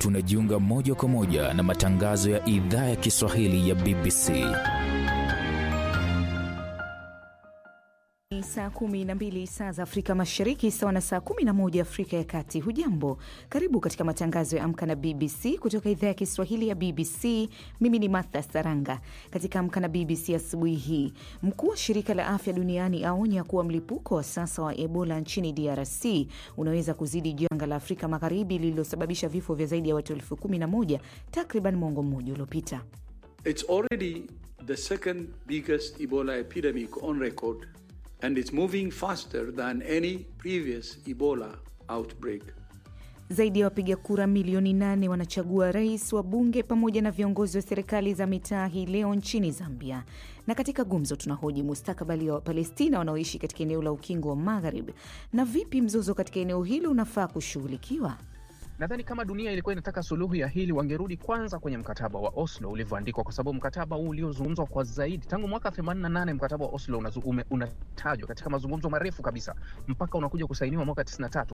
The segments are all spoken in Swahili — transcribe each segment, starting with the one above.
tunajiunga moja kwa moja na matangazo ya idhaa ya Kiswahili ya BBC. Ni saa kumi na mbili saa za Afrika Mashariki, sawa na saa kumi na moja Afrika ya Kati. Hujambo, karibu katika matangazo ya Amka na BBC kutoka idhaa ya Kiswahili ya BBC. Mimi ni Martha Saranga. Katika Amka na BBC asubuhi hii, mkuu wa shirika la afya duniani aonya kuwa mlipuko wa sasa wa Ebola nchini DRC unaweza kuzidi janga la Afrika Magharibi lililosababisha vifo vya zaidi ya watu elfu kumi na moja takriban mwongo mmoja uliopita. It's already the second biggest Ebola epidemic on record and it's moving faster than any previous Ebola outbreak. Zaidi ya wapiga kura milioni nane wanachagua rais, wa bunge pamoja na viongozi wa serikali za mitaa hii leo nchini Zambia. Na katika gumzo tunahoji mustakabali wa Palestina wanaoishi katika eneo la ukingo wa Magharibi na vipi mzozo katika eneo hilo unafaa kushughulikiwa. Nadhani kama dunia ilikuwa inataka suluhu ya hili, wangerudi kwanza kwenye mkataba wa Oslo ulivyoandikwa, kwa sababu mkataba huu uliozungumzwa kwa zaidi tangu mwaka 88 mkataba wa Oslo unatajwa una katika mazungumzo marefu kabisa mpaka unakuja kusainiwa mwaka 93.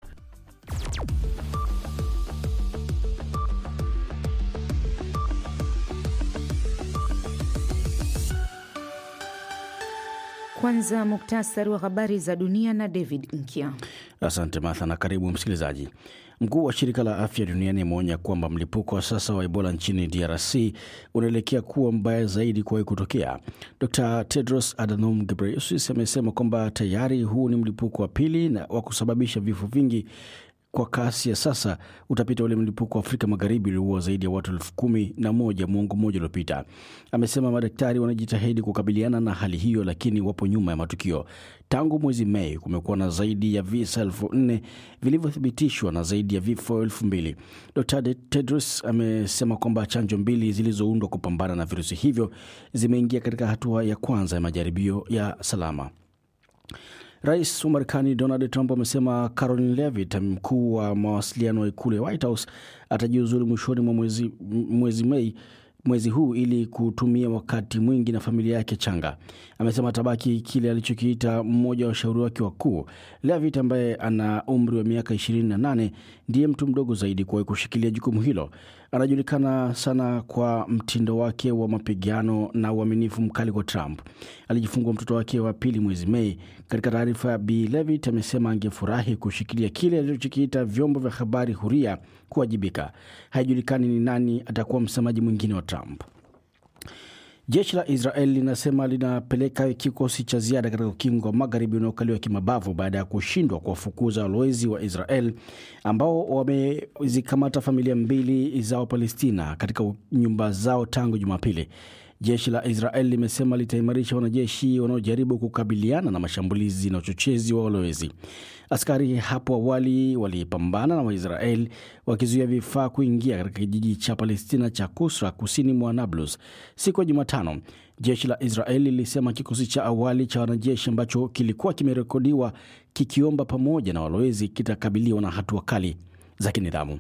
Kwanza muktasari wa habari za dunia na David Nkia. Asante Martha na karibu msikilizaji. Mkuu wa shirika la afya duniani ameonya kwamba mlipuko wa sasa wa Ebola nchini DRC unaelekea kuwa mbaya zaidi kuwahi kutokea. Dr Tedros Adhanom Ghebreyesus amesema kwamba tayari huu ni mlipuko wa pili na wa kusababisha vifo vingi kwa kasi ya sasa utapita ule mlipuko wa Afrika Magharibi ulioua zaidi ya watu elfu kumi na moja mwongo mmoja uliopita. Amesema madaktari wanajitahidi kukabiliana na hali hiyo, lakini wapo nyuma ya matukio. Tangu mwezi Mei kumekuwa na zaidi ya visa elfu nne vilivyothibitishwa na zaidi ya vifo elfu mbili. Dr Tedros amesema kwamba chanjo mbili zilizoundwa kupambana na virusi hivyo zimeingia katika hatua ya kwanza ya majaribio ya salama. Rais wa Marekani Donald Trump amesema Caroline Levitt, mkuu wa mawasiliano wa ikulu ya White House, atajiuzulu mwishoni mwa mwezi, mwezi Mei mwezi huu ili kutumia wakati mwingi na familia yake changa. Amesema atabaki kile alichokiita mmoja wa washauri wake wakuu. Levitt ambaye ana umri wa miaka 28 ndiye mtu mdogo zaidi kuwahi kushikilia jukumu hilo. Anajulikana sana kwa mtindo wake wa mapigano na uaminifu mkali kwa Trump. Alijifungua mtoto wake wa pili mwezi Mei. Katika taarifa, Bi Levitt amesema angefurahi kushikilia kile alichokiita vyombo vya habari huria kuwajibika. Haijulikani ni nani atakuwa msemaji mwingine wa Trump. Jeshi la Israel linasema linapeleka kikosi cha ziada katika ukingo wa magharibi unaokaliwa kimabavu baada ya kushindwa kuwafukuza walowezi wa Israel ambao wamezikamata familia mbili za Wapalestina katika nyumba zao tangu Jumapili. Jeshi la Israel limesema litaimarisha wanajeshi wanaojaribu kukabiliana na mashambulizi na uchochezi wa walowezi. Askari hapo awali walipambana na Waisrael wakizuia vifaa kuingia katika kijiji cha Palestina cha Kusra kusini mwa Nablus. Siku ya Jumatano, jeshi la Israel lilisema kikosi cha awali cha wanajeshi ambacho kilikuwa kimerekodiwa kikiomba pamoja na walowezi kitakabiliwa na hatua kali za kinidhamu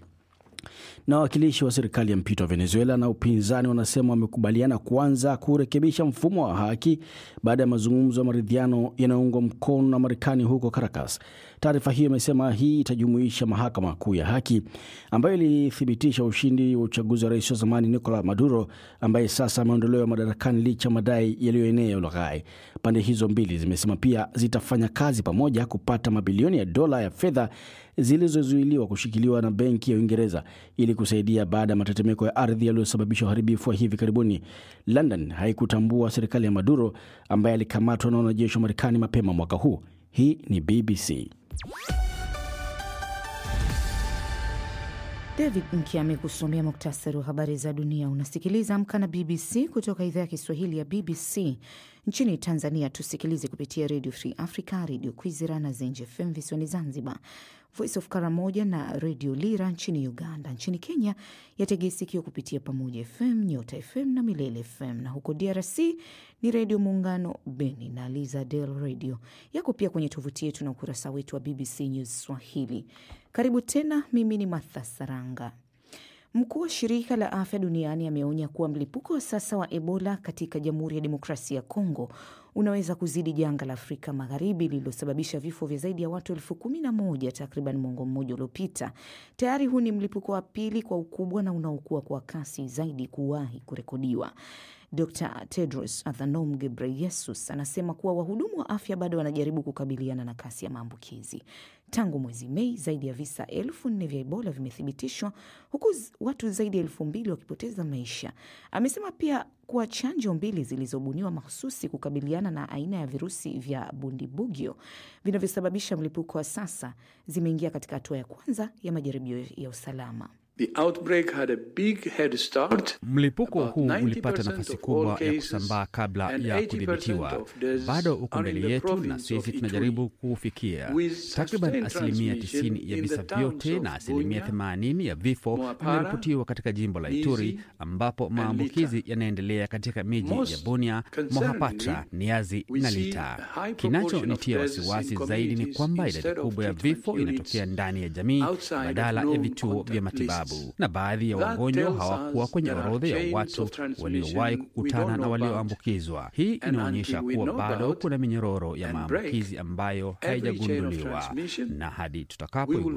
na wawakilishi wa serikali ya mpito wa Venezuela na upinzani wanasema wamekubaliana kuanza kurekebisha mfumo wa haki baada ya mazungumzo ya maridhiano yanayoungwa mkono na Marekani huko Caracas. Taarifa hiyo imesema hii itajumuisha mahakama kuu ya haki ambayo ilithibitisha ushindi wa uchaguzi wa rais wa zamani Nicolas Maduro ambaye sasa ameondolewa madarakani licha madai yaliyoenea ya ulaghai. Pande hizo mbili zimesema pia zitafanya kazi pamoja kupata mabilioni ya dola ya fedha zilizozuiliwa kushikiliwa na benki ya Uingereza ili kusaidia baada ya matetemeko ya ardhi yaliyosababisha uharibifu wa hivi karibuni. London haikutambua serikali ya Maduro ambaye alikamatwa na wanajeshi wa Marekani mapema mwaka huu. Hii ni BBC. David Nki amekusomea muktasari wa habari za dunia. Unasikiliza Amka na BBC kutoka idhaa ya Kiswahili ya BBC. Nchini Tanzania tusikilize kupitia Radio Free Africa, Radio Kwizera na Zenje FM visiwani Zanzibar, Voice of Karamoja na Radio Lira nchini Uganda. Nchini Kenya yategea sikio kupitia Pamoja FM, Nyota FM na Milele FM, na huko DRC ni Redio Muungano Beni na Liza Del Radio. Yako pia kwenye tovuti yetu na ukurasa wetu wa BBC News Swahili. Karibu tena, mimi ni Martha Saranga. Mkuu wa shirika la afya duniani ameonya kuwa mlipuko wa sasa wa Ebola katika Jamhuri ya Demokrasia ya Kongo unaweza kuzidi janga la Afrika Magharibi lililosababisha vifo vya zaidi ya watu elfu kumi na moja takriban mwongo mmoja uliopita. Tayari huu ni mlipuko wa pili kwa ukubwa na unaokuwa kwa kasi zaidi kuwahi kurekodiwa. Dr Tedros Adhanom Ghebreyesus anasema kuwa wahudumu wa afya bado wanajaribu kukabiliana na kasi ya maambukizi. Tangu mwezi Mei, zaidi ya visa elfu nne vya Ebola vimethibitishwa huku watu zaidi ya elfu mbili wakipoteza maisha. Amesema pia kuwa chanjo mbili zilizobuniwa mahususi kukabiliana na aina ya virusi vya bundibugyo vinavyosababisha mlipuko wa sasa zimeingia katika hatua ya kwanza ya majaribio ya usalama. The outbreak had a big head start. Mlipuko About huu 90% ulipata of nafasi all kubwa ya cases kusambaa kabla and ya 80% kudhibitiwa. of deaths Bado uko are in mbele the yetu na province of sisi Ituri. tunajaribu kuufikia. With Takriban sustained asilimia transmission 90 ya in the visa towns vyote of na asilimia Bunia, 80 ya vifo Moapara, vimeripotiwa katika jimbo la Ituri, Nizi ambapo and maambukizi Lita. yanaendelea katika miji ya Most Bunia, concerningly, Mohapatra, Niazi we na see Lita. a high proportion Kinachonitia of deaths in wasiwasi zaidi ni communities kwamba idadi instead of kubwa ya treatment vifo units inatokea ndani ya jamii outside of badala ya known vituo vya contact matibabu, lists. na baadhi ya That wagonjwa tells hawakuwa us kwenye there are orodha ya chains watu of transmission waliowahi we kukutana don't na know about. walioambukizwa. Hii And inaonyesha until we kuwa know bado about kuna minyororo ya and break maambukizi ambayo every chain of haijagunduliwa, transmission, na hadi we will tutakapoigundua